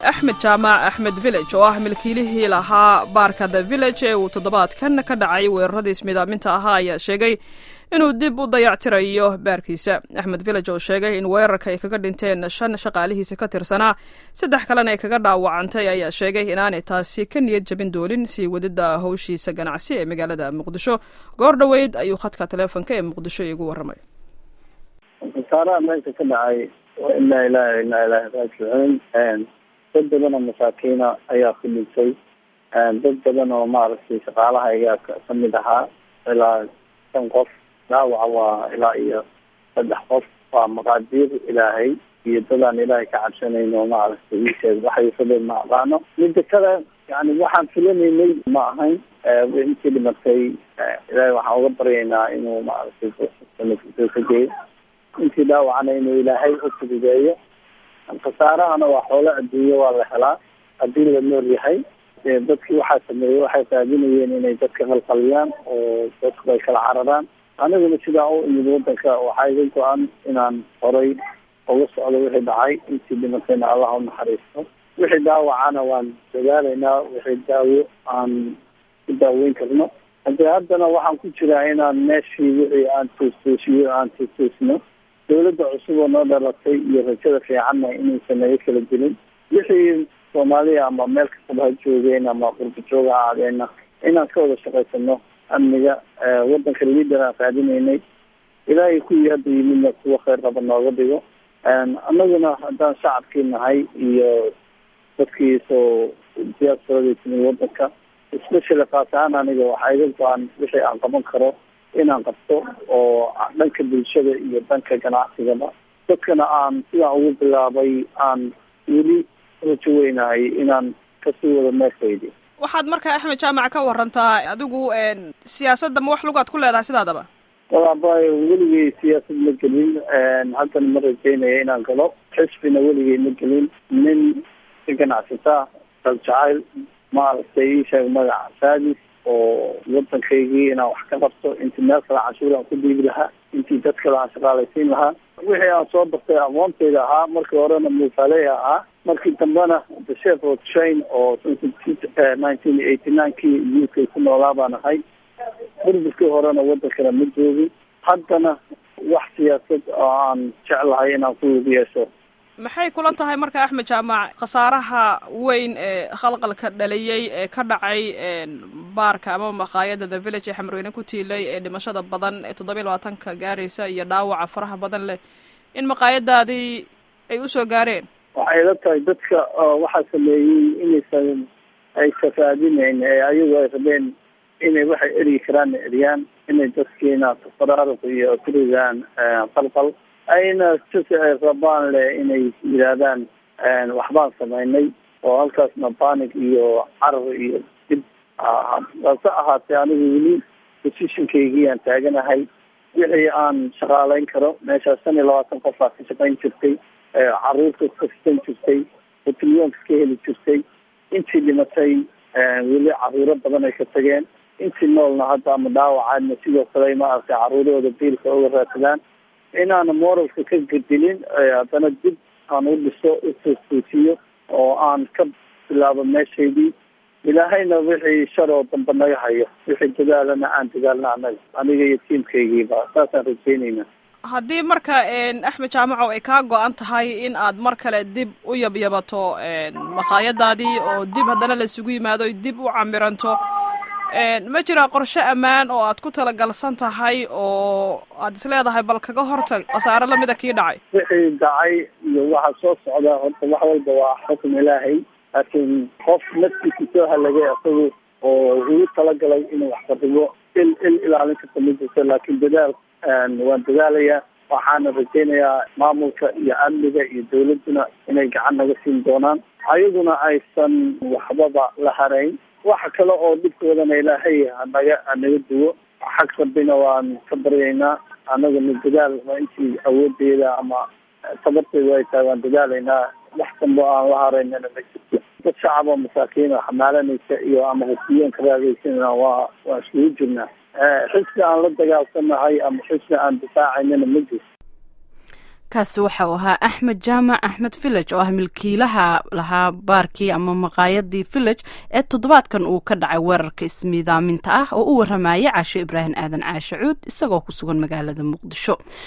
axmed jaamac axmed village oo ah milkiilihii lahaa baarka the village ee uu toddobaadkan ka dhacay weeraradii ismidaaminta ahaa ayaa sheegay inuu dib u dayactirayo baarkiisa axmed village oo sheegay in weerarka ay kaga dhinteen shan shaqaalihiisa ka tirsanaa saddex kalena ay kaga dhaawacantay ayaa sheegay inaanay taasi ka niyad jabin doonin sii wadida howshiisa ganacsi ee magaalada muqdisho goor dhoweyd ayuu khadka taleefonka ee muqdisho iigu warramay khasaaraha meesha ka dhacay inaa ilaah inaa ilaah raajicuun dad badan oo masaakiina ayaa ku dhintay dad badan oo maaragtay shaqaalaha ayaa kamid ahaa ilaa shan qof dhaawaca waa ilaa iyo saddex qof waa maqaadiir ilaahay iyo dadaan ilaahay ka cabsanayn oo maaragtay iisheeg waxay fadeen ma aqaano mida kale yani waxaan filanaynay ma ahayn intii dhimatay ilaahay waxaan uga baryaynaa inuu maaragtay ka geeyo intii dhaawacna inuu ilaahay u fududeeyo khasaarahana waa xoolo adduunye waa la helaa haddii la nool yahay dadkii waxaa sameeyey waxay raadinayeen inay dadka qalqaliyaan oo dadku ay kala cararaan aniguna sidaa u imid wadanka waxaa iga go-an inaan horay uga socdo wixii dhacay intii dhimatayna allah u naxariisto wixii dhaawacana waan dadaalaynaa wixii daawo aan ku daaweyn karno hade haddana waxaan ku jiraa inaan meeshii wixii aan tuustuusiyo aan tuustuusno dawladda cusub oo noo dhalatay iyo rajada fiicanna inaysan naga kala gelin wixii soomaaliya ama meel kastaba ha joogeen ama qurba jooga ha aadeenna inaan ka wada shaqaysano amniga wadanka liader aan raadinaynay ilaahay kuwii hadda yimidna kuwa kheyr qaba nooga dhigo annaguna haddaan shacabkii nahay iyo dadkii soo diyaasfaradii timid wadanka especially kaas ahaan aniga waxaa iga go-an wixii aan qaban karo inaan qabto oo dhanka bulshada iyo dhanka ganacsigaba dadkana aan sidaan ugu bilaabay aan weli rajo weynahay inaan kasii wado meeshaydi waxaad markaa axmed jaamac ka warantaa adigu siyaasadda ma wax lugaad ku leedahay sidaadaba walaaba weligay siyaasad ma gelin haddana ma rajeynaya inaan galo xisbina weligay ma gelin nin ka ganacsata daljacayl maaragtay isheeg magaca saadis oo wadankaygii inaan wax ka qabto intii meel kale canshuur aan ku dhiibi lahaa intii dad kale aan shaqaalaysiin lahaa wixii aan soo bartay aqoontayda ahaa markii horena muufaaley ahaa markii dambena the chef of train oo nineteen eighty nine kii u k ku noolaa baan ahay burburkii horena wadankana ma joogin haddana wax siyaasad oo aan jeclahay inaan ku lug yeesho maxay kula tahay marka axmed jaamac khasaaraha weyn ee khalqalka dhaliyey ee ka dhacay baarka ama maqaayada the village ee xamarweyne ku tiilay ee dhimashada badan ee toddoba iyo labaatanka gaaraysa iyo dhaawaca faraha badan leh in maqaayadaadii ay usoo gaareen waxay la tahay dadka waxaa sameeyey inaysan ay safaadinayn ee ayagu ay rabeen inay waxay eryi karaan eryaan inay dadkiina faraaruq iyo ku rigaan qalqal ayna sisi ay rabaan le inay yidhaahdaan waxbaan samaynay oo halkaasna panic iyo carar iyo dib hase ahaatee anigu weli positionkaygii aan taaganahay wixii aan shaqaaleyn karo meeshaas shan iyo labaatan qof aa ka shaqayn jirtay caruurta kasan jirtay hotilyoonka ka heli jirtay intii dhimatay weli caruuro badan ay ka tageen intii noolna hadda ama dhaawacaadna sidoo kale maaragtay caruurahooda biilka uga raadsadaan inaana moralka ka gedilin haddana dib aan u dhiso utuustuusiyo oo aan ka bilaabo meeshaydii ilaahayna wixii shar oo damba naga hayo wixii dadaalana aan dadaalna anaga aniga iyo tiamkaygiiba saasaan rajeynayna haddii marka axmed jaamaco ay kaa go-an tahay in aad mar kale dib u yabyabato maqaayadaadii oo dib haddana laisugu yimaado dib u camiranto ma jiraa qorshe ammaan oo aad ku talagalsan tahay oo aad isleedahay bal kaga hortag khasaare lamida kii dhacay wixii dhacay iyo waxa soo socda horta wax walba waa xukm ilaahay laakiin qof naftiisa soo halagay isagu oo ugu talagalay inuu wax qaribo il il ilaalin karta ma jirto laakiin dadaal waan dadaalayaa waxaana rajeynayaa maamulka iyo amniga iyo dawladduna inay gacan naga siin doonaan ayaguna aysan waxbaba la harayn waxa kale oo dhibkoodana ilaahay hanaga hanaga duwo xag rabbina waan ka baryaynaa anaguna dadaal intii awoodeeda ama tabarteedu ay tahay waan dadaalaynaa wax dambo aan la haraynana ma jirto dad shacab oo masaakiin oo xamaalanaysa iyo ama hosiyoonka raadaysanana waa waa iskugu jirnaa xisbi aan la dagaalsanahay ama xisbi aan difaacaynana ma jirto kaasi waxa uu ahaa axmed jaamac axmed village oo ah milkiilaha lahaa baarkii ama maqaayadii village ee toddobaadkan uu ka dhacay weerarka ismiidaaminta ah oo u waramayay caashe ibraahim aadan caashe cuud isagoo ku sugan magaalada muqdisho